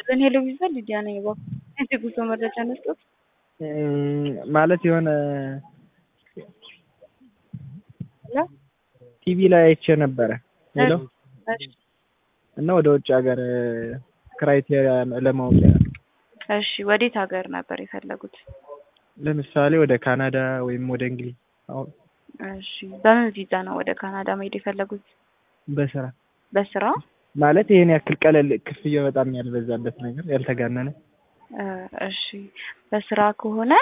ይስጥልን። ሄሎ ቪዛ ሊዲያ ነኝ። እባክዎ የጉዞ መረጃ መስጠት ማለት የሆነ ሄሎ ቲቪ ላይ አይቼ ነበረ ሄሎ እሺ እና ወደ ውጭ ሀገር ክራይቴሪያ ለማወቅ እሺ ወዴት ሀገር ነበር የፈለጉት? ለምሳሌ ወደ ካናዳ ወይም ወደ እንግሊዝ አሁን እሺ በምን ቪዛ ነው ወደ ካናዳ መሄድ የፈለጉት? በስራ በስራ ማለት ይሄን ያክል ቀለል ክፍያ በጣም ያልበዛበት ነገር ያልተጋነነ እ እሺ በስራ ከሆነ